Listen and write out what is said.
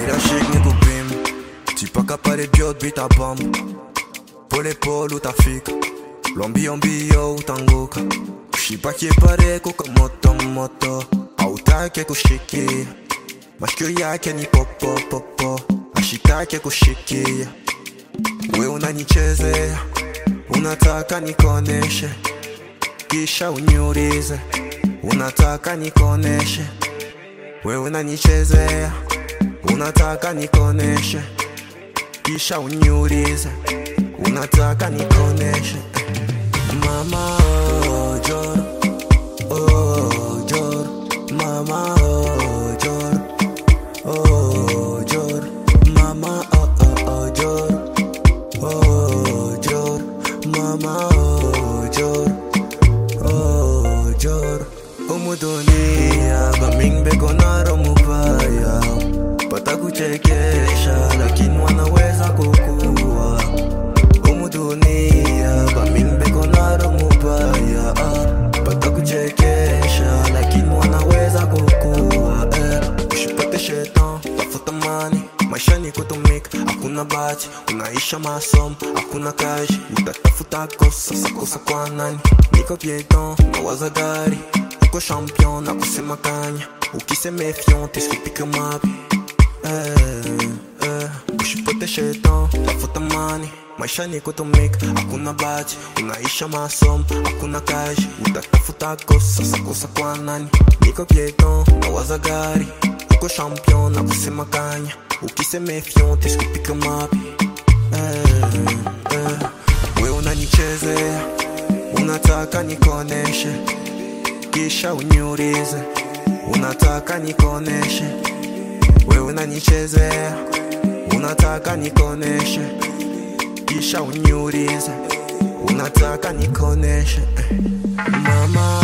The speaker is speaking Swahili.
nirashik nikupima tipaka pale byot bitabamba polepole utafika lwambiombio utanguka ushipakie pareko kamotomoto autake kushikia mashikio yake ni popopopo ashitake kushikia we unanichezea unataka nikoneshe kisha unyurize unataka nikoneshe we unanichezea unataka nikoneshe kisha unyurize unataka nikoneshe mama oh, joro oh, joro mama oh, joro oh, joro mama oh, oh, oh, joro oh, joro mama oh, joro oh, joro umudunia baming bekonaro mubaya pata kuchekesha lakini wanaweza kukua umudunia baming bekonaro mubaya pata kuchekesha lakini wanaweza kukua eh. usipate shetan tafuta mani maisha ni kutumika hakuna bati unaisha masomo hakuna kazi utatafuta kosa sakosa kwa nani niko pieton nawaza gari uko champion na kusema kanya ukiseme fion teskipika mapi eh, eh. usipote shetan tafuta mani maisha ni kutumika hakuna bati unaisha masomo hakuna kazi utatafuta kosa sakosa kwa nani niko pieton nawaza gari uko champion na kusema kanya ukiseme fion teskipika mapi eh, eh. we unanichezea unataka nikoneshe kisha unyurize unataka nikoneshe we unanichezea unataka nikoneshe kisha unyurize unataka nikoneshe eh. mama